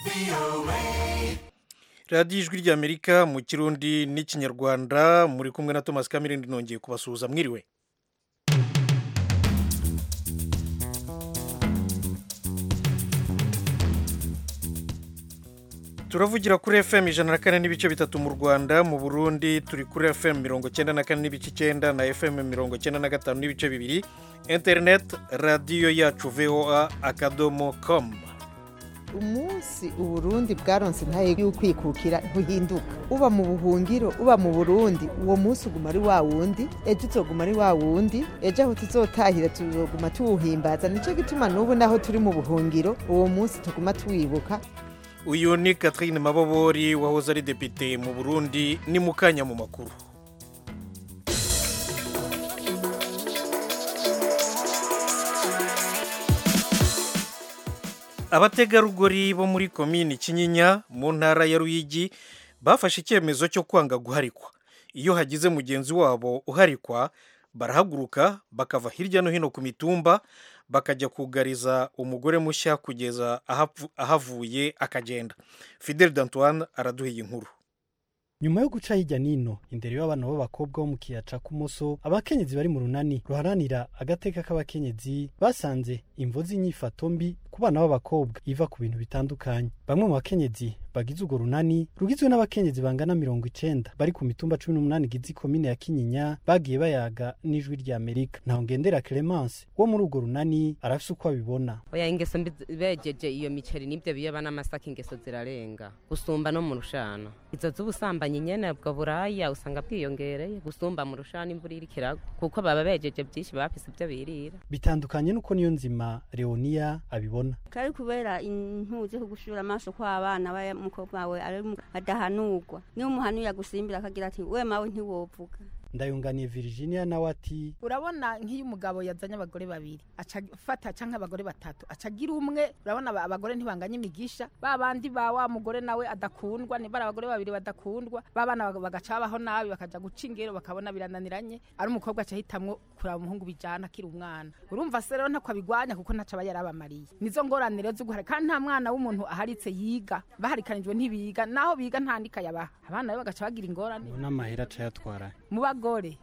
radiyo ijwi ry'amerika mu kirundi n'ikinyarwanda muri kumwe na thomas kamirindi nongeye kubasuhuza mwiriwe turavugira kuri fm ijana na kane n'ibice bitatu mu rwanda mu burundi turi kuri fm mirongo cyenda na kane n'ibice icyenda na fm mirongo cyenda na gatanu n'ibice bibiri interineti radiyo yacu voa akadomo komu umunsi uburundi bwaronse ntaye y'ukwikukira ntuhinduka uba mu buhungiro uba mu burundi uwo munsi uguma ari wa wundi ejo uzoguma ari wa wundi ejo aho tuzotahira tuzoguma tuwuhimbaza nicyo gituma n'ubu naho turi mu buhungiro uwo munsi tuguma tuwibuka uyu ni catherine mabobori wahoze ari depite mu burundi ni mu kanya mu makuru abategarugori bo muri komini kinyinya mu ntara ya ruyigi bafashe icyemezo cyo kwanga guharikwa iyo hagize mugenzi wabo uharikwa barahaguruka bakava hirya no hino ku mitumba bakajya kugariza umugore mushya kugeza ahavuye akagenda fidel dantoine araduha iyi nkuru nyuma yo guca hirya nino imbere y'abana b'abakobwa bo mu kiyaca k'umuso abakenyezi bari mu runani ruharanira agateka k'abakenyezi basanze imvo z'inyifato mbi ku bana b'abakobwa iva ku bintu bitandukanye bamwe mu bakenyezi bagize urwo runani rugizwe n'abakenyezi bangana mirongo icenda bari ku mitumba cumi n'umunani igize ikomine ya kinyinya bagiye bayaga n'ijwi rya amerika ntaho ngendera clemence wo muri urwo runani arafise uko abibona oya ingeso mbi bejeje iyo miceri n'ibyo biyoba n'amasaka ingeso zirarenga gusumba no mu rushana izo z'ubusambanyi nyene bwo buraya usanga bwiyongereye gusumba mu rushana imvura iriko iragwa kuko baba bejeje byinshi bafise ibyo birira bitandukanye n'uko niyo nzima leonia abibona kari kubera intuzi ko gushura amaso kw'abana umukobwa wawe adahanurwa niyo umuhanuye agusimbira akagira ati we mawe ntiwovuga ndayunganiye virginia nawe ati urabona nk'iyo umugabo yazanye abagore babiri aca afata canke abagore batatu aca agira umwe urabona abagore ntibanganya imigisha ba bandi ba wa mugore nawe adakundwa ni bari abagore babiri badakundwa ba bana bagaca babaho nabi bakaja guca ingero bakabona birananiranye ari umukobwa aca ahitamwo kuraba umuhungu bijana akiri umwana urumva se rero ntako abigwanya kuko ntaco aba yarabamariye nizo ngorane rero z'uguhara kandi nta mwana w'umuntu aharitse yiga baharikanijwe ntibiga naho biga ntandika yabaha abana be bagaca bagira ingorane n'amahera aca yatwara mu bagore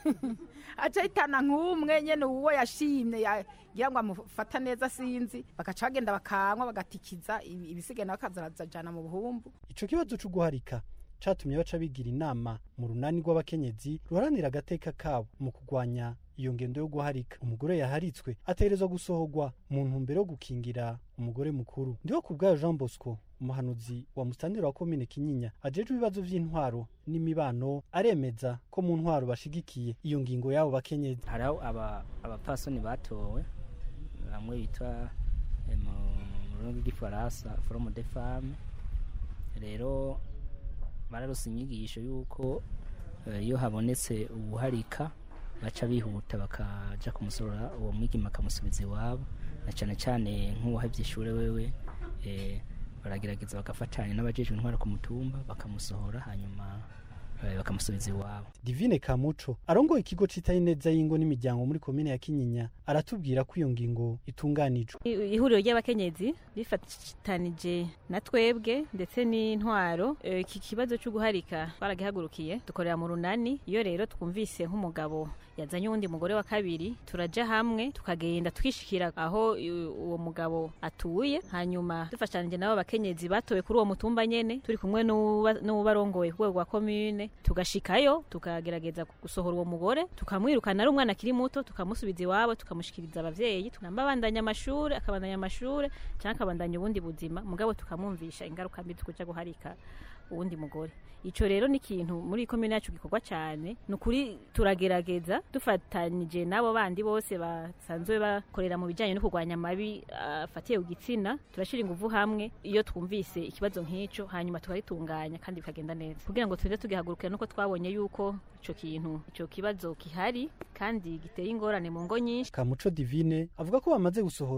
aca ahitana nk'umwe nyene uwo yashimye yagira ngo amufata neza sinzi bagaca bagenda bakanywa bagatikiza ibisigaye nawe akazajana mu buhumbu ico kibazo co guharika catumye baca bigira inama mu runani rw'abakenyezi ruharanira agateka kabo mu kurwanya iyo ngendo yo guharika umugore yaharitswe ategerezwa gusohorwa mu ntumbero yo gukingira umugore mukuru ndiho ku bwayo jean bosco umuhanuzi wa musitanteri wa komine kinyinya ajejwe ibibazo vy'intwaro n'imibano aremeza ko mu ntwaro bashigikiye iyo ngingo y'abo bakenyezi hariho abapfasoni batowe bamwe bitwa mu rurimi rw'igifaransa forume de femme rero bararose inyigisho y'uko iyo habonetse ubuharika baca bihuta bakaja kumusorora uwo mwigima akamusubiza iwabo na cyane cyane nk'uwahevye ishure wewe baragerageza bagafatanya n'abajejwe intwara ku mutumba bakamusohora hanyuma bakamusubiza iwabo divine kamuco arongoye ikigo citaye neza y'ingo n'imiryango muri komine ya kinyinya aratubwira ko iyo ngingo itunganijwe ihuriro ry'abakenyezi rifatanije na twebwe ndetse n'intwaro iki kibazo cyo guharika twaragihagurukiye dukorera mu runani iyo rero twumvise nk'umugabo yazanye uwundi mugore wa kabiri turaja hamwe tukagenda twishikira aho uwo mugabo atuye hanyuma dufashanije nabo bakenyezi batowe kuri uwo mutumba nyene turi kumwe n'ubarongoye ku rwego rwa komine tugashikayo tukagerageza gusohora uwo mugore tukamwirukana ari umwana akiri muto tukamusubiza iwabo tukamushikiriza abavyeyi tunamba abandanya amashure akabandanya amashure canke akabandanya ubundi buzima mugabo tukamwumvisha ingaruka mbi tukuja guharika uwundi mugore ico rero ni ikintu muri komine yacu gikorwa cyane ni ukuri turagerageza dufatanyije n'abo bandi bose basanzwe bakorera mu bijyanye no kurwanya amabi afatiye ku gitsina turashyira ingufu hamwe iyo twumvise ikibazo nk'icyo hanyuma tukagitunganya kandi bikagenda neza kugira ngo tujye tugihagurukira nuko twabonye yuko icyo kintu icyo kibazo gihari kandi giteye ingorane mu ngo nyinshi kamuco divine avuga ko bamaze gusohora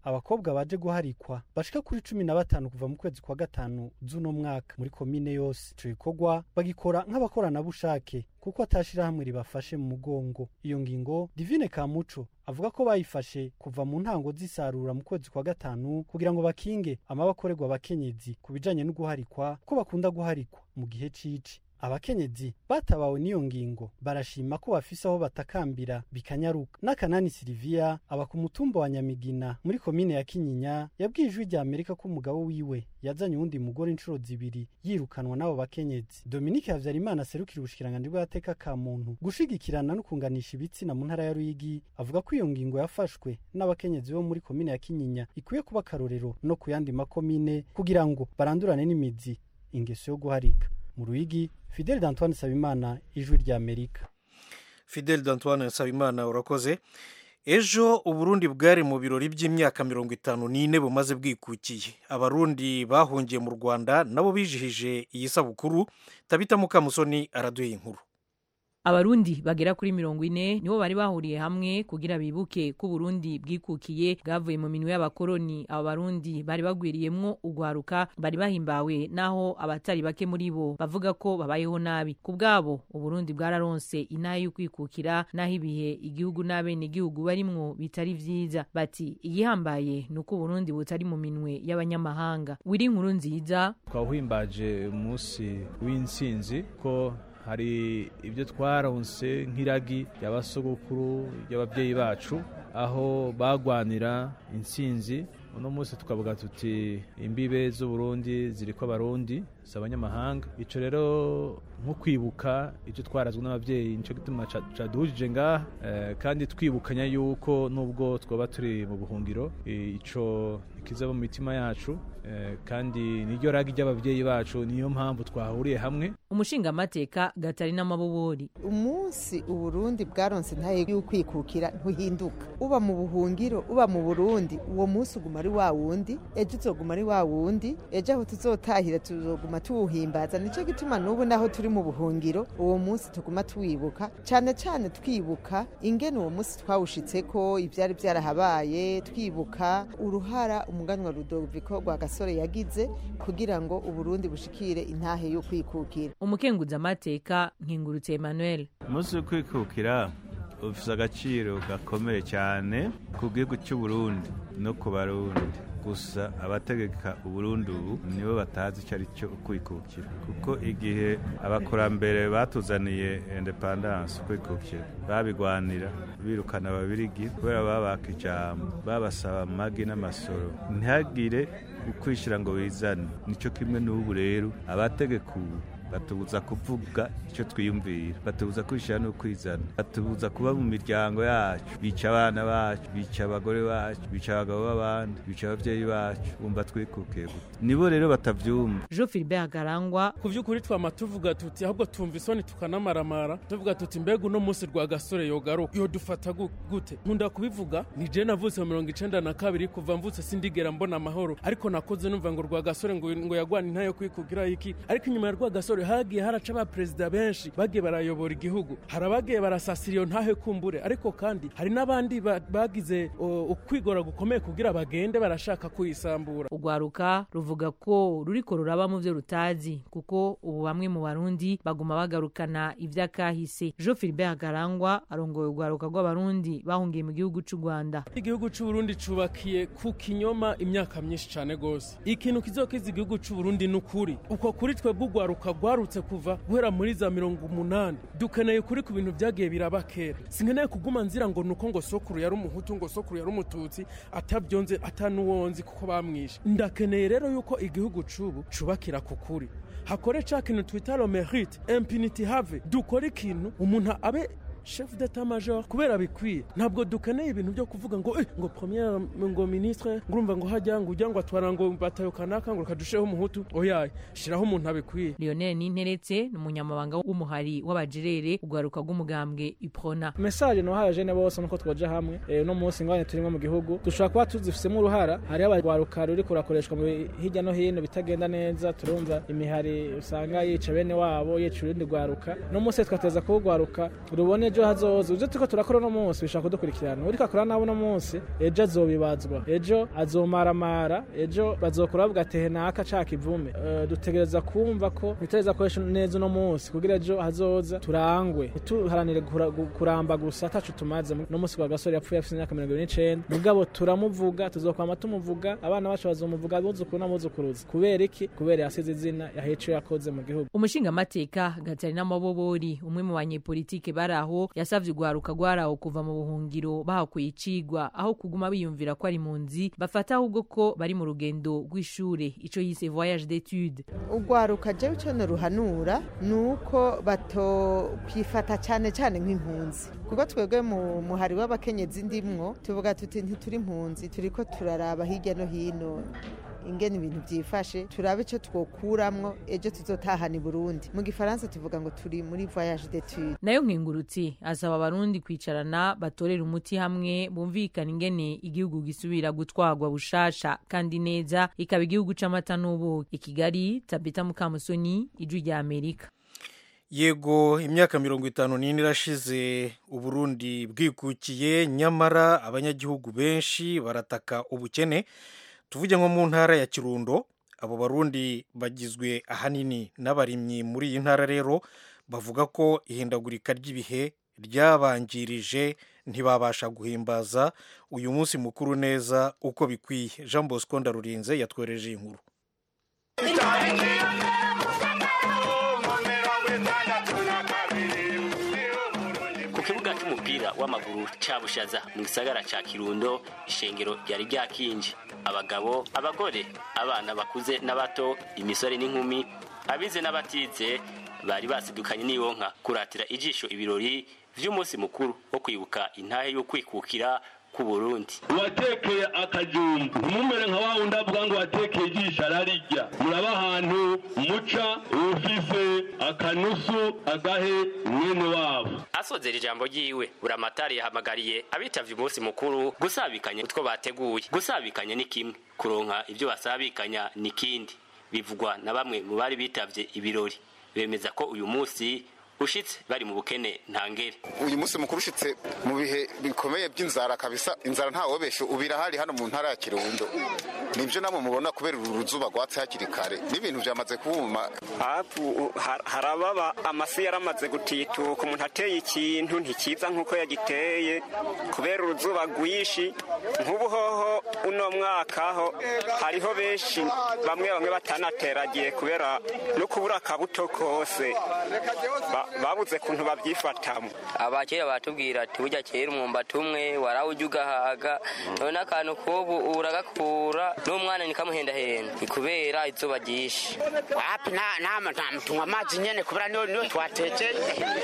abakobwa baje guharikwa bashika kuri cumi na batanu kuva mu kwezi kwa gatanu z'uno mwaka muri komine yose ico gikorwa bagikora nk'abakoranabushake kuko atashirahamwe ribafashe mu mugongo iyo ngingo divine kamuco avuga ko bayifashe kuva mu ntango z'isarura mu kwezi kwa gatanu kugira ngo bakinge amabakorerwa abakenyezi ku bijanye no guharikwa ko bakunda guharikwa mu gihe cici abakenyezi batabawe n'iyo ngingo barashima ko bafise aho batakambira bikanyaruka n'akanani siliviya aba ku mutumba wa nyamigina muri komine ya kinyinya yabwiye ijwi rya amerika ko umugabo wiwe yazanye uwundi mugore inshuro zibiri yirukanwa n'abo bakenyezi dominike havyarimana aserukira ubushikiranganji bw'agateka ka muntu gushigikirana no kunganisha ibitsina mu ntara ya ruyigi avuga ko iyo ngingo yafashwe n'abakenyezi bo muri komine ya kinyinya ikwiye kuba akarorero no ku yandi makomine kugira ngo barandurane n'imizi ingeso yo guharika mu ruyigi fidel d'antoine sabimana ijwi rya amerika fidel d'antoine nsabimana urakoze ejo uburundi bwari mu birori by'imyaka mirongo itanu n'ine bumaze bwikukiye abarundi bahungiye mu rwanda nabo bijihije iyi sabukuru tabita mukamusoni araduha inkuru abarundi bagera kuri mirongo ine nibo bari bahuriye hamwe kugira bibuke ko uburundi bwikukiye bwavuye mu minwe y'abakoroni abo barundi bari bagwiriyemwo ugwaruka bari bahimbawe naho abatari bake muri bo bavuga ko babayeho nabi ku bwabo uburundi bwararonse inaha y'ukwikukira naho ibihe igihugu n'abenegihugu barimwo bitari vyiza bati igihambaye ni uko uburundi butari mu minwe y'abanyamahanga wiri inkuru nziza twawuhimbaje umunsi w'intsinzi ko hari ibyo twaronse nk'iragi ry'abasogokuru ry'ababyeyi bacu aho bagwanira intsinzi uno munsi tukavuga tuti imbibe z'uburundi ziri ko abarundi si abanyamahanga icyo rero nko kwibuka icyo twarazwe n'ababyeyi nicyo gituma caduhujije ngaha kandi twibukanya yuko nubwo twaba turi mu buhungiro icyo ikizaba mu mitima yacu kandi niryo ragi ry'ababyeyi bacu niyo mpamvu twahuriye hamwe umushingamateka gatarina mabubori umunsi uburundi bwaronse ntaye y'ukwikukira ntuhinduka uba mu buhungiro uba mu burundi uwo munsi uguma ari wa wundi ejo uzoguma ari wa wundi ejo aho tuzotahira tuzoguma tuwuhimbaza nicyo gituma n'ubu naho turi mu buhungiro uwo munsi tuguma tuwibuka cyane cyane twibuka ingene uwo munsi twawushitseko ibyari byarahabaye twibuka uruhara umuganwa rudoviko rwa gasore yagize kugira ngo uburundi bushikire intahe yo kwikukira umukenguza amateka nkingurutse emmanuel umunsi wo kwikukira ufite agaciro gakomeye cyane ku gihugu cy'uburundi no ku barundi gusa abategeka uburundi ubu nibo batazi icyo ari cyo kwikukira kuko igihe abakurambere batuzaniye independance kwikukira babigwanira birukana ababirigi kubera babaka ijambo babasaba amagi n'amasoro ntihagire ukwishyira ngo wizane nicyo kimwe n'ubu rero abategeka ubu batubuza kuvuga icyo twiyumvira batubuza kwishyira no kwizana batubuza kuba mu miryango yacu bica abana bacu bica abagore bacu bica abagabo b'abandi bica ababyeyi bacu bumva twikukiye gute nibo rero batabyumva jean philibert garangwa ku by'ukuri twama tuvuga tuti ahubwo tumva isoni tukanamaramara tuvuga tuti mbega uno munsi rwa gasore yogaruka yo dufata gute nkunda kubivuga ni je navutse mu mirongo icenda na kabiri kuva mvutse sindigera mbona amahoro ariko nakoze numva ngo rwa gasore ngo, ngo yagwana intayo kwikugira iki ariko inyuma ya rwa gasore hagiye haraca abaperezida benshi bagiye barayobora igihugu hari abagiye barasasira iyo ntahe kumbure ariko kandi hari n'abandi bagize ukwigora gukomeye kugira bagende barashaka kuyisambura urwaruka ruvuga ko ruriko ruraba mu byo rutazi kuko ubu bamwe mu barundi baguma bagarukana ivy'akahise jean philibert garangwa arongoye urwaruka rw'abarundi bahungiye mu gihugu c'u rwanda igihugu c'uburundi cubakiye ku kinyoma imyaka myinshi cane gose ikintu kizokiza igihugu c'uburundi ni ukuri uko kuri twebwe urwaruka rwarutse kuva guhera muri za mirongo umunani dukeneye kuri ku bintu byagiye biraba kera sinkeneye kuguma nzira ngo nuko ngo sokuru yari umuhutu ngo sokuru yari umututsi atabyonze atanuwonzi kuko bamwishe ndakeneye rero yuko igihugu c'ubu cubakira ku kuri hakore ca kintu twita lo merite impunity have dukore ikintu umuntu abe chef d'état major kubera bikwiye ntabwo dukeneye ibintu byo kuvuga ngo eh, ngo premier ngo ministre ngurumva ngo hajya ngo ujya ngo atwara ngo batayo kanaka ngo kadusheho umuhutu oyaye shiraho umuntu abikwiye Lionel Ninteretse ni umunyamabanga w'umuhari w'abajirere ugwaruka rw'umugambwe Iprona message no haje ne bose nuko twoja hamwe e, no munsi ngwane turimo mu gihugu dushobora kuba tuzifisemo uruhara hari abagwaruka ruri kurakoreshwa hirya no hino bitagenda neza turumva imihari usanga yica bene wabo yica urundi gwaruka no munsi twateza kuwugwaruka rubone ejo hazoza ivyo turiko turakora uno munsi bishobora kudukurikirana uriko akora nabo uno munsi ejo azobibazwa ejo azomaramara ejo bazokora bavuga ati henaka ca kivume Eh, dutegereza kumva ko nitugereza koresha neza uno munsi kugira ejo hazoza turangwe ntituharanire kura- gu- kuramba gusa ataco tumaze no munsi kwa gasore yapfuye afise imyaka mirongo ibiri n'icenda mugabo turamuvuga tuzokwama tumuvuga abana bacu bazomuvuga abuzukuru n'abuzukuruza kubera iki kubera yasize izina yahiye ico yakoze mu gihugu umushingamateka gatarina mabobori umwe mu banyepolitike bari aho yasavye urwaruka rwaraho kuva mu buhungiro bahakuye icigwa aho kuguma biyumvira ko ari impunzi bafata ahubwo ko bari mu rugendo rw'ishure ico yise voyage d'étude urwaruka jewe icyo ruhanura ni uko batokwifata cyane cyane nk'impunzi kuko twebwe mu muhari w'abakenyezi ndimwo tuvuga tuti ntituri impunzi turi ko turaraba hirya no hino ingene ibintu byifashe turabe icyo twokuramwo ejo tuzotahana i burundi mu gifaransa tuvuga ngo turi muri voyage d'étude nayo nkengurutsi asaba abarundi kwicarana batorera umuti hamwe bumvikana ingene igihugu gisubira gutwarwa bushasha kandi neza ikaba igihugu c'amata n'ubuki i kigali tabita mukamusoni ijwi rya amerika yego imyaka mirongo itanu n'ine irashize uburundi bwikukiye nyamara abanyagihugu benshi barataka ubukene tuvuge nko mu ntara ya kirundo abo barundi bagizwe ahanini n'abarimyi muri iyi ntara rero bavuga ko ihindagurika ry'ibihe ryabangirije ntibabasha guhimbaza uyu munsi mukuru neza uko bikwiye jean bosco ndarurinze yatwereje inkuru ku kibuga cy'umupira w'amaguru cya bushaza mu gisagara cya kirundo ishengero ryari ryakinje abagabo abagore abana bakuze n'abato imisore n'inkumi abize n'abatize bari basidukanye n'iyonka kuratira ijisho ibirori vy'umunsi mukuru wo kwibuka intahe y'ukwikukira ku Burundi watekeye akajumba ntimumere nka wa wundi avuga ngo watekeye ijisho ararirya muraba ahantu muca ufise akanusu agahe mwene wabo asozera ijambo ryiwe buramatari yahamagariye abitavye umunsi mukuru gusabikanya utwo bateguye gusabikanya ni kimwe kuronka ivyo basabikanya ni kindi bivugwa na bamwe mu bari bitavye ibirori bemeza ko uyu munsi ushitse bari mu bukene ntangere uyu munsi mukuru ushitse mu bihe bikomeye by'inzara kabisa inzara ntawobeshe ubira hari hano mu ntara ya kirundo nibyo namwe mubona kubera uru ruzuba rwatse hakiri kare n'ibintu byamaze kubuma hapu harababa amasi yaramaze gutituka umuntu ateye ikintu ntikiza nk'uko yagiteye kubera uruzuba rwinshi nk'ubu hoho uno mwaka ho hariho benshi bamwe bamwe batanateragiye kubera no kubura akabuto kose Ba- babuze kuntu babyifatamo abakera batubwira ati burya kera umwumbati umwe warawujya ugahaga none akantu k'ubu uragakura n'umwana nikamuhendahenda ni kubera izuba ryinshi wapi tunywa amazi nyene kubera niyo niyo twatekeye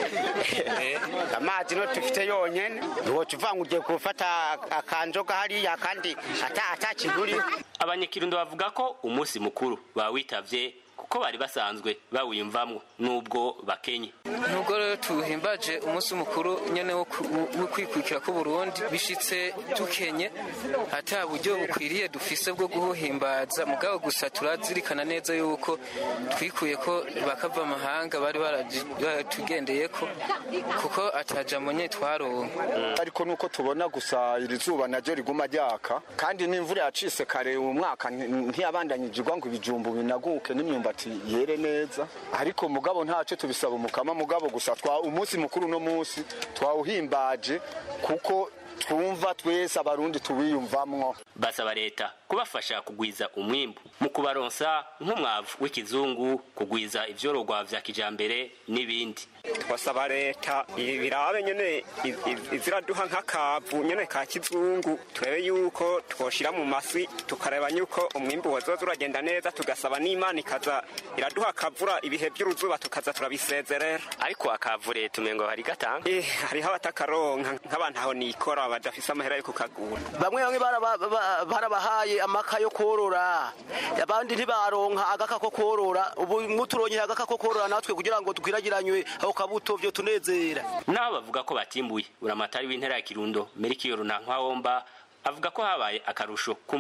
amazi niyo dufite yonyene ntiwoca uvuga ngo ugiye gufata akanzoga hariya kandi ata atakiguriho abanyakirundo bavuga ko umunsi mukuru bawitavye kuko bari basanzwe bawiyumvamwo nubwo bakenye nubwo rero tuhimbaje umunsi mukuru nyene wo ku- wo kwikukira ku Burundi bishitse dukenye ata buryo bukwiriye dufise bwo guhimbaza mugabo gusa turazirikana neza yuko twikuye ko bakava amahanga bari baraji- baratugendeyeko kuko atajambo nye twaronka ariko nuko tubona gusa iri zuba naryo riguma ryaka kandi n'imvura yacise kare uyu mwaka nti- ntiyabandanyijirwa ngo ibijumbu binaguke n'imyumbati yere neza ariko mugabo ntaco tubisaba umukama mugabo gusa twa umunsi mukuru no munsi twawuhimbaje kuko twumva twese abarundi tuwiyumvamwo basaba leta kubafasha kugwiza umwimbu mu kubaronsa nk'umwavu w'ikizungu kugwiza ivyorogwa vya kijambere n'ibindi twasaba leta ibi birabe nyene i- i- iziraduha nk'akavu nyene ka kizungu turebe yuko twoshira mu masi tukareba yuko umwimbu wazoza uragenda neza tugasaba n'imana ikaza iraduha akavura ibihe by'uruzuba tukaza turabisezerera ariko akavu leta umengo hari gatanga eh hariho abatakaronka nk'abantu aho nikora badafise amahera yo kukagura bamwe bamwe baraba- ba- barabahaye amaka yo korora abandi ntibaronka agaka ko korora ubu muturonye agaka ko korora natwe kugira ngo twiragiranywe ako kabuto vyo tunezera nabo bavuga ko batimbuye buramatari w'intara ya kirundo merikiyoro nta nkwawomba avuga ko habaye akarusho k'umwimbu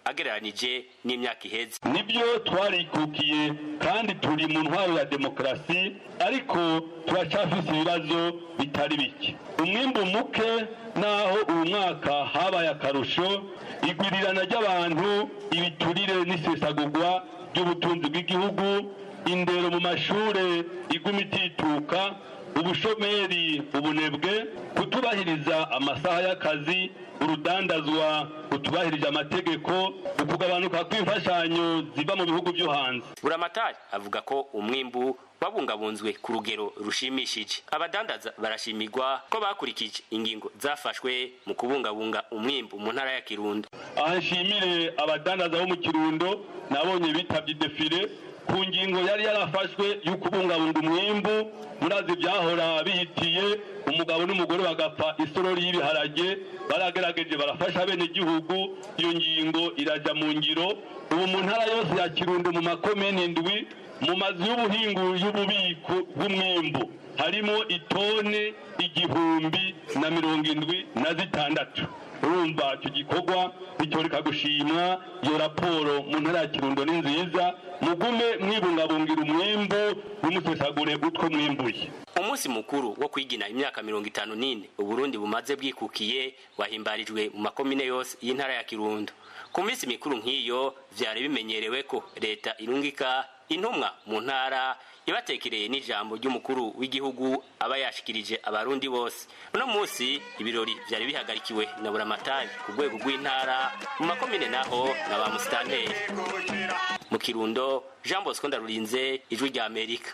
agereranije n'imyaka iheze nibyo twarikukiye kandi turi mu ntwaro ya demokarasi ariko turacafise ibibazo bitari bike umwimbu muke naho uyu mwaka habaye akarusho igwirirana ry'abantu ibiturire n'isesagurwa ry'ubutunzi bw'igihugu indero mu mashure iguma itituka ubushomeri ubunebwe kutubahiriza amasaha y'akazi urudandazwa utubahirije amategeko ukugabanuka kw'imfashanyo ziva mu bihugu byo hanze buramatari avuga ko umwimbu wabungabunzwe ku rugero rushimishije abadandaza barashimirwa ko bakurikije ingingo zafashwe mu kubungabunga umwimbu mu ntara ya kirundo aha nshimire abadandaza bo mu kirundo nabonye bitabye defile ku ngingo yari yarafashwe yo kubungabunga umwimbu murazi byahora bihitiye umugabo n'umugore bagapfa isorori y'ibiharage baragerageje barafasha bene igihugu iyo ngingo irajya mu ngiro ubu mu ntara yose ya kirundo mu makomini indwi mu mazu y'ubuhingu y'ububiko bw'umwimbu harimo itone igihumbi na mirongo indwi na zitandatu urumva icyo gikorwa bitoreka gushimwa iyo raporo mu ntara ya kirundo ni nziza mugume mwibungabungira umwimbu ntimusesagure utwo mwimbuye umunsi mukuru wo kwigina imyaka mirongo itanu n'ine uburundi bumaze bwikukiye wahimbarijwe mu makomine yose y'intara ya kirundo ku minsi mikuru nk'iyo vyari bimenyerewe ko leta irungika intumwa mu ntara ibatekereye n'ijambo ry'umukuru w'igihugu aba yashikirije abarundi bose uno munsi ibirori vyari bihagarikiwe na buramatari ku rwego rw'intara mu makomine naho na ba musitanteri mu kirundo jean bosco ndarurinze ijwi rya amerika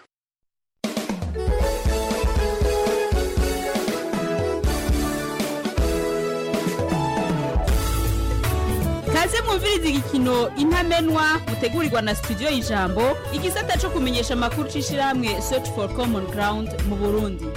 kaze mwumviriza igikino intamenwa mutegurirwa na studio y'ijambo igisata cyo kumenyesha amakuru c'ishirahamwe search for common ground mu burundi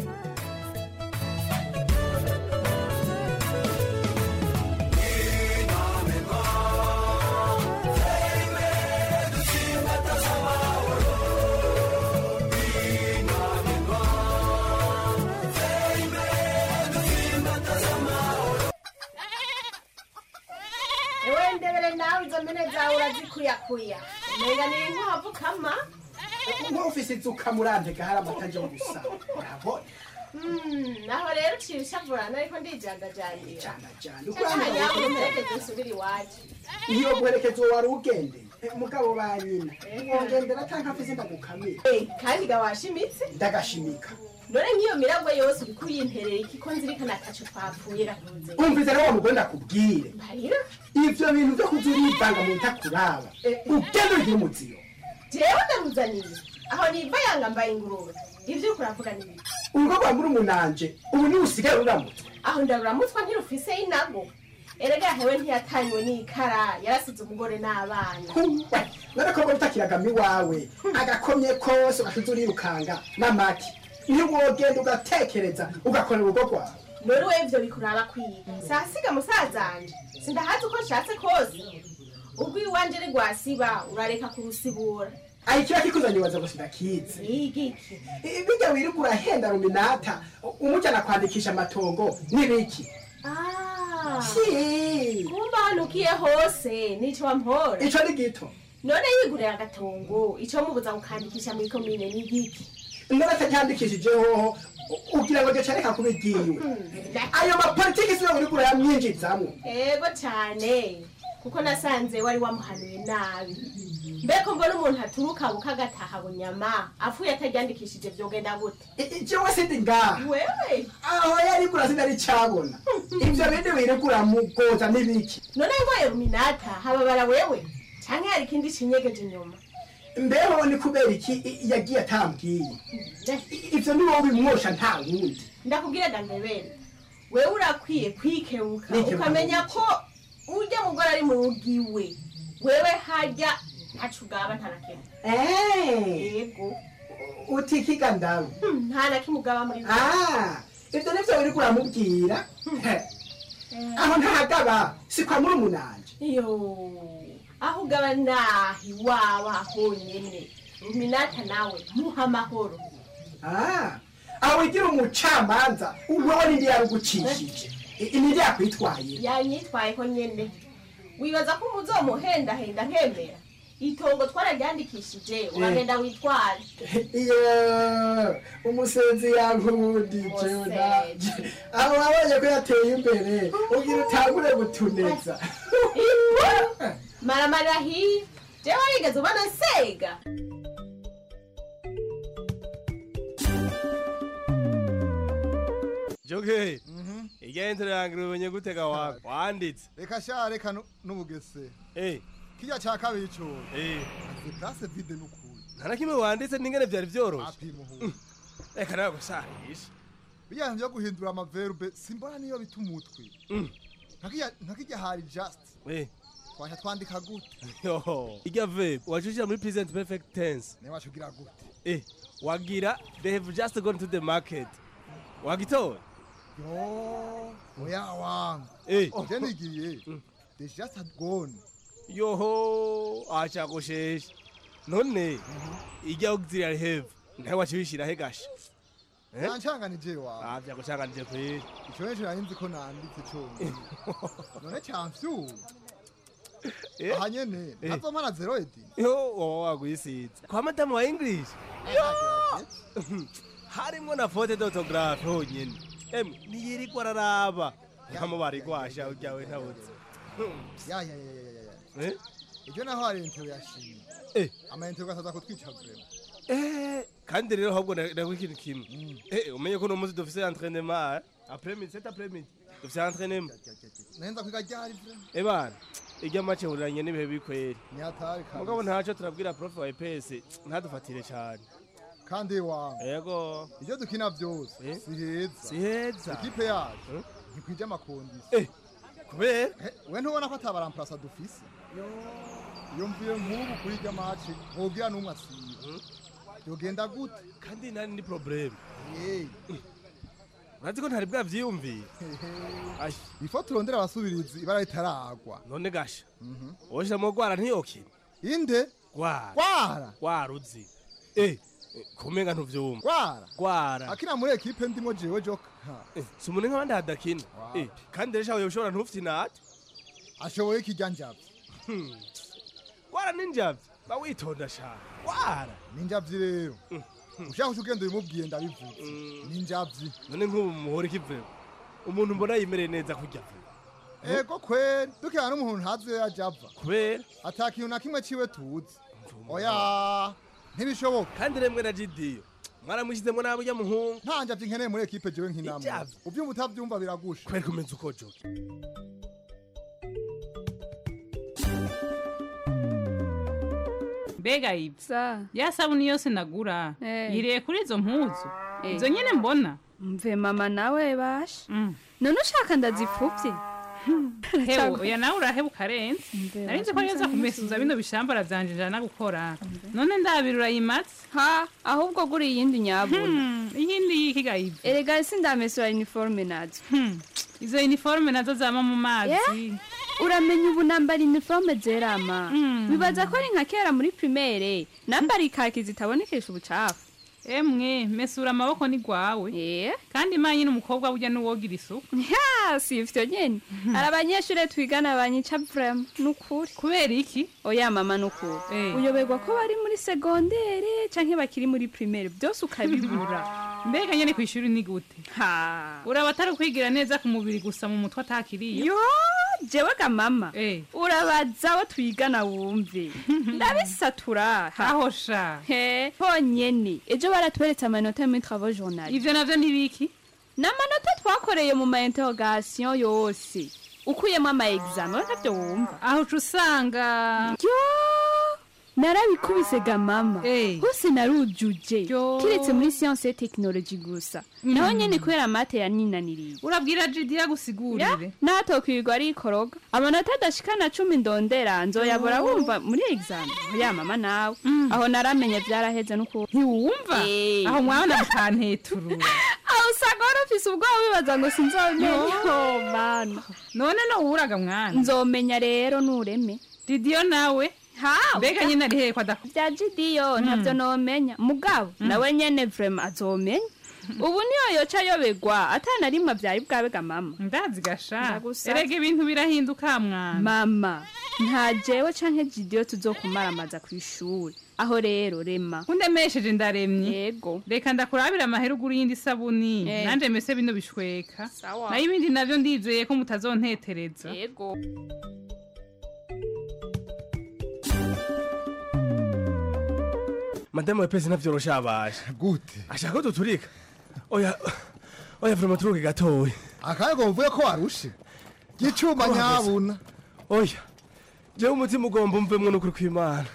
ewe ndebere nawe izo mpene zawe urazikuyakuya umenga ni inkwavu kama nk'ufise inzuka murandega hari amata aje gusa urabona Mm, naho rero uciye ushavurana ariko ndijandajandira jana cyanyabwo mperekeze usubire iwacu iyo guherekeza uwo wari ugendeye mugabo ba nyina wongendera canke afise ndagukamira kandi ga washimitse ndagashimika none nk'iyo miragwe yose uriko uyimperera iki ko nzirikana ataco twapfuye rakunze umvise rero wa mugore ndakubwire marira ivyo bintu vyo kuza urivanga mu bitakuraba ugende ugire umuziyo jewe ndaruzaniye aho niva yanga mbaye ingurube ivyo uriko uravuga ni biki urugo rwa muri umunanje ubu niwe usigaye ruramutse aho ndaruramutswa ntirufise inago erega hewe ntiyatanywe n'ikara yarasize umugore n'abana n'agakobwa utakiragamo iwawe agakomye kose ugashize urirukanga n'amaki ntiwogenda ugatekereza ugakorera urugo rwawe none we ivyo bikuraba kwiga sasiga musazanje sindahazi uko nshatse kose ubwo iwanje rigwasiba urareka kurusibura ayi kiba kikuzanye ubaza gusa ndakizi igiki bijya wirirwa urahenda ruminata umujyana kwandikisha amatongo n'ibiki Si. kumba hanukiye hose nico wampora ico ni gito none yigurira agatongo ico mubuza gukandikisha muri komine ni igiki none atacyandikishijeho ugira ngo gica reka kuba igiwe ayo mapolitiki siyo uriko urayamwinjizamwo ego cane kuko nasanze wari wamuhanuye nabi mbeko mbona umuntu aturuka bukagataha bunyama apfuye ataryandikishije vyogenda gute jewe sindi ngaha wewe aho yarigura sinari cabona ivyo bindi wirigura mugoza n'ibiki none ngoye ruminata hababara wewe canke hari ikindi cinyegeje inyuma mbeho ni kubera iki i- yagiye atambwiye I- ivyo ni wowe bimwosha nta wundi ndakubwira dangabere wewe urakwiye kwikebuka Nikebuka ukamenya ko urya mugore ari mu rugo iwe wewe harya ntaco ugaba nta na kimwe yego utikiga ndawe Hmm, nta na kimwe ugaba muri Ah, ivyo nivyo wiriko uramubwira aho ntahagaba si kwa muri umunanje iyo aho ugaba nahi iwawe honyene ruminata nawe muha amahoro Ah, aho wigira umucamanza wewe nindi yarugucishije I- nindi yakwitwaye yanyitwayeho nyene wibaza ko umuzomuhendahenda nkemera itongo twararyandikishije uragenda witware iyo umusenzi yankundije naje aho wabonye ko yateye imbere ugira utangure gutuneza maramarira hiya jewe warigeze ubona nsega joge igenzero yange umenye gutega wawe wanditse reka sha reka nu- n'ubugese eh kirya ca kabiri co eh azi place vide n'ukuri nta na kimwe wanditse n'ingene vyari vyoroshe apimuhu reka nawe gusahisha bijyanye byo guhindura amaverbe simbona niyo bita umutwe Nkakirya- nkakirya hari just eh twasha twandika gute yo irya verb wacushira muri present perfect tense niba wacugira gute eh wagira they have just gone to the market wagitora yo oya wangu eh je nigiye they just had gone yoho acagusheshe none irya auxiliary have nawe wacibishira he gasha Eh? nancanganije wawe ah vyagucanganije kweli ico neco nari nzi ko nanditse conyine none camfyuwe aha nyene Eh. ntazomana zero edi yo wowe wagwisiza kwa madamu wa english harimwo na fote d'autographe honyene emwe ntiyirirwa araraba nkamo barigwasha uryawe ntabuze ya ya ya ya ya Eh? ibyo naho hari intero yashimye Eh. amaintero gasaza kutwica vrema Eh, kandi rero ahubwo ndagwa ikintu kimwe Eh, umenye ko uno munsi dufise entraînement après midi cet après midi dufise entraînement nahenza kwiga ryari vrema eh bana irya make huriranye n'ibihe bikweri nyatari kabisa. mugabo ntaco turabwira prof wa EPS ntadufatire cane kandi wangu yego ibyo dukina byose Eh? si heza si heza ikipe yacu ntikwije amakondisi Eh, kubera we ntubona ko atabaramplasa dufise iyo mvuye nk'ubu kuri irya maci ntugira n'umwe asiba yogenda gute kandi nari ni probleme Hey. urazi ko ntari bwavyiyumviye Ai, ifo turondera abasubirizi ibara ritaragwa none gasha woshiramo gwara ntiyokina inde gwara gwara gwara uzi eh kumenga ntuvyumva gwara gwara akina muri ekipe ndimo jewe joka Eh, si umuntu nk'abandi hadakina Eh, kandi rero shawe ushobora ntufite inate ashoboye ikijya njavye gwara ninjavye ba witonda shaka gwara ninjavyi rero ushaka uca ugenda ubimubwiye ndabivuze ninjavyi none nk'ubu muhora ikiveho umuntu mbona yimereye neza kurya ego kweri dukina n'umuntu ntazi iyo yaja ava kubera ata kintu na kimwe ciwe tuzi oya ntibishoboka kandi remwe na jidiyo mwaramushyizemo nabi ujya muhungu nta njavyi nkeneye muri ekipe jewe nk'inama Ijavyi? uvyumva utavyumva biragusha kweri kumenya uko joke mbega ibyo ya sabuni yose nagura yiriye kuri izo mpuzu izo nyine mbona mve mama nawe basha none ushaka ndazipfuvye hewe oya nawe uraheba ukarenza nari nzi ko neza kumesuza bino bishambara vyanje njana gukora none ndabira urayimatse ha ahubwo gura iyindi nyabuna iyindi yikiga ivyo erega sindamesura uniforme nazo izo uniforme nazo zama mu mazi uramenya ubu nambara uniforme zerama bibaza ko ari nka kera muri primaire nambara ikaki zitabonekesha ubucafu emwe mesura amaboko ni gwawe kandi manye n'umukobwa burya n'uwogira isuku ya si ivyo nyene hari abanyeshure twigana banyica vrema nukuri kubera iki oya mama nukuri uyoberwa ko bari muri segondere canke bakiri muri primaire byose ukabibura mbega nyene kw'ishuri ni gute uraba atari kwigira neza ku mubiri gusa mu mutwe atakiriye yo jewe ga mama urabaza abo twigana wumve ndabisatura aho sha he honyene ejo baratweretse amanota muri travaux journal ivyo navyo ntibiki ni amanota twakoreye mu ma interrogation yose ukuyemo ama examen we ntavyo wumva aho uca usanga yo narabikubise ga mama hose narujuje kiretse muri science et technologie gusa naho nyene kubera mate yaninaniriye urabwira jidiya gusigurire natokwirirwa arikoroga amanota adashikana cumi ndondera nzoyabora wumva muri examen ya mama nawe aho naramenye vyaraheze n'ukuri ntiwumva aho mwana mukanteturura aho usanga wari ufise ubwoba wibaza ngo sinzomenya oh mana none nowuraga mwana nzomenya rero nureme didiyo nawe ha mbega nyine ari hehe ko adakora bya gidiyo ntabyo nomenya mugabo nawe nyene vrema azomenya ubu niyo yoca ayobegwa atana rimwe byari bwabega mama ndazi gasha Ndagusa. erega ibintu birahinduka mwana mama nta jewe canke gidiyo tuzokumaramaza ku ishuri aho rero rema undemesheje ndaremye yego reka ndakurabira amahera ugura iyindi sabuni Eh. nanje mese bino bishweka Sawa. nayo ibindi navyo ndizeye ko mutazontetereza yego madamu wa pesi navyoroshe abaje gute ashaka ko duturika oya oya vrema turuke gatoya akanya mvuye ko warushe gicuma nyabuna oya jewe umutima ugomba umvemwo n'ukuri kw'imana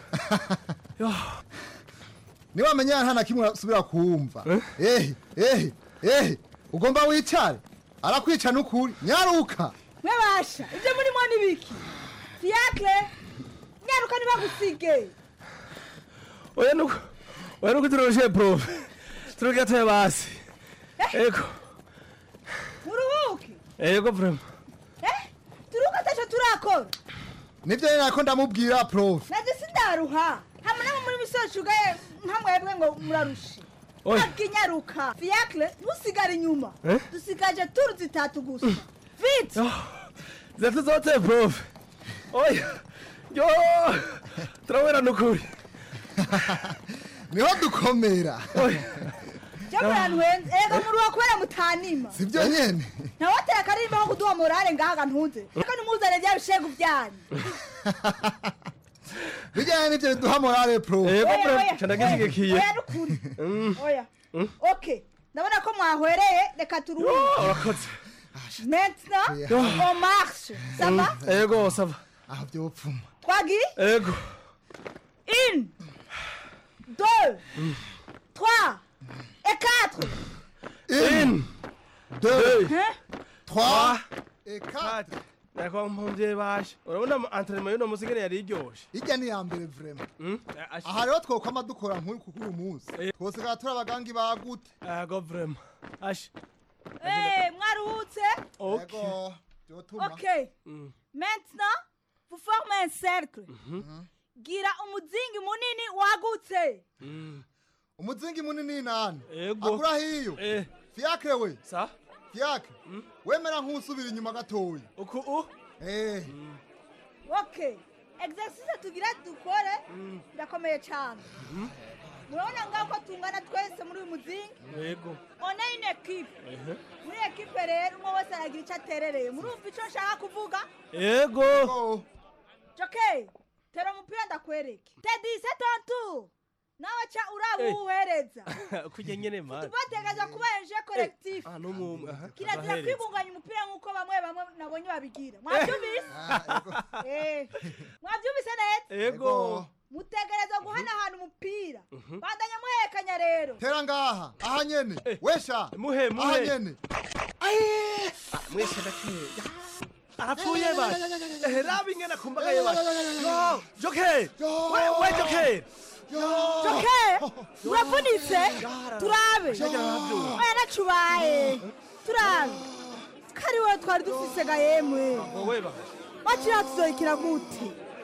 niba amenya nta na kimwe asubira kumva ehe ehe ehe ugomba wicare arakwica n'ukuri nyaruka mwebasha ibyo murimo ni biki fiakre nyaruka ntibagusige oya nuko oya nuko turoroshe profe turuke gatoya basi ego muruhuke ego vrema eh turuka ataco turakora nivyo nyene nako ndamubwira prof naje sindaruha hamwe namwe muri misozi ugaye nka mwebwe ngo murarushe Oya. ntabwo inyaruka fiakre ntusigare inyuma Eh? dusigaje turu zitatu gusa vite zatu zote profe oya yo turabona n'ukuri niho dukomera jya muranwenze ega muruha kubera mutanima sivyo nyene ntawatera akarimba ko kuduha morale ngahaga ntuze reka nimuzane bya bishegu byanyu bijyanye n'ivyo biduha morale prof Ego, Oya, prof, oya, ca ndagishigikiye. oya n'ukuri Mm. oya Mm. ok ndabona ko mwahwereye reka Yo, turuhuke urakoze maintenant Yeah. on marche ça va ego sava aho vyopfuma twagiye ego une deux trois et quatre une deux Hein? trois et quatre Nako mpumvye bashe urabona entraînement y'uno musi ngene yari iryoshe irya ni iya mbere vrema Mm? aha rero twokwama dukora nk'uyu kuko uyu munsi twosigara turi abagangi bagute ego vrema ashe Eh, mwaruhutse ego vyotuma ok maintenant vous formez un cercle gira umuzingi munini wagutse umuzingi munini nani ego agura hiyo eh fiakre we sa fiakre wemera nk'usubira inyuma gatoya uku u eh ok exercice tugira dukore birakomeye cyane murabona ngaho ko tungana twese muri uyu muzingi ego one une ekipe ehe muri ekipe rero umwe wese aragira icyo aterereye murumva icyo nshaka kuvuga ego joke tera umupira ndakwereke tedi setontu nawe ca uraba Eh. uwuhereza kurya nyene mani tubategaza kuba eje collectif ah n'umwe aha kirazira abahereza. kwibunganya umupira nk'uko bamwe bamwe nabonye babigira mwabyumvise Eh, mwabyumvise neza ego mutegereza guhanahana umupira Mhm. bandanya muhekanya rero tera ngaha aha nyene wesha muhe aha muhe nyene mwese ndakeya arapfuye bashe ehe raba ingene akumbagaye bashe yo joke we we joke joke uravunitse turabe oya nacubaye turabe kari wowe twari dufise ga yemwe wowe bashe bakiriya tuzoyikira gute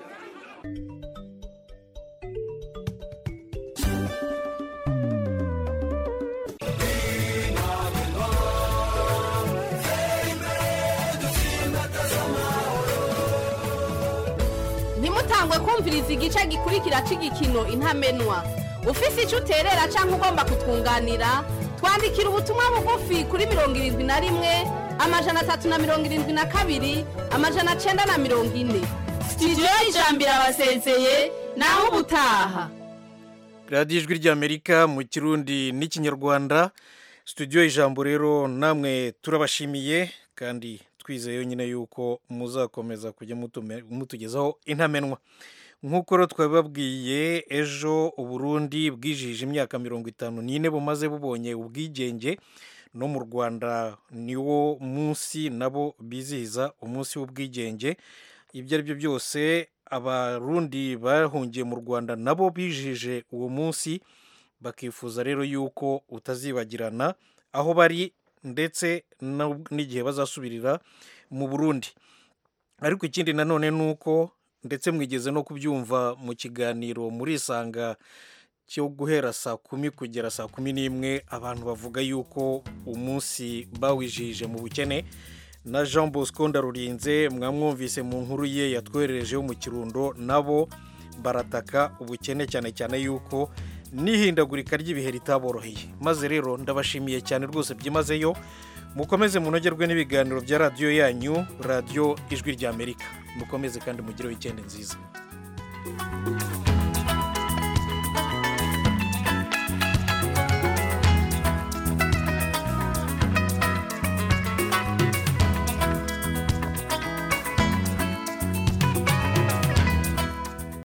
ntimutangwe kumviriza igice gikurikira cy'igikino intamenwa ufise icyo uterera cyangwa ugomba kutwunganira twandikira ubutumwa bugufi kuri mirongo irindwi na rimwe amajana atatu na mirongo irindwi na kabiri amajana cyenda na mirongo ine sitidiyo y'ijambo irabasezeye naho ubutaha radiyo ijwi ry'amerika mu kirundi n'ikinyarwanda studio ijambo rero namwe turabashimiye kandi twizeye nyine yuko muzakomeza kujya mutume- mutugezaho intamenwa nk'uko rero twabibabwiye ejo uburundi bwijije imyaka mirongo itanu n'ine bumaze bubonye ubwigenge no mu rwanda niwo munsi nabo bizihiza umunsi w'ubwigenge ibyo ari byo byose abarundi bahungiye mu rwanda nabo bijije uwo munsi bakifuza rero yuko utazibagirana aho bari ndetse no- n'igihe bazasubirira mu burundi ariko ikindi nanone ni uko ndetse mwigeze no kubyumva mu kiganiro muri isanga cyo guhera saa kumi kugera saa kumi n'imwe abantu bavuga yuko umunsi bawijije mu bukene na jean bosco ndarurinze mwamwumvise mu nkuru ye yatwohererejeho mu kirundo nabo barataka ubukene cyane cyane yuko n'ihindagurika ry'ibihe ritaboroheye maze rero ndabashimiye cyane rwose byimazeyo mukomeze munogerwe n'ibiganiro bya radiyo yanyu radiyo ijwi ry'amerika mukomeze kandi mugire wikendi nziza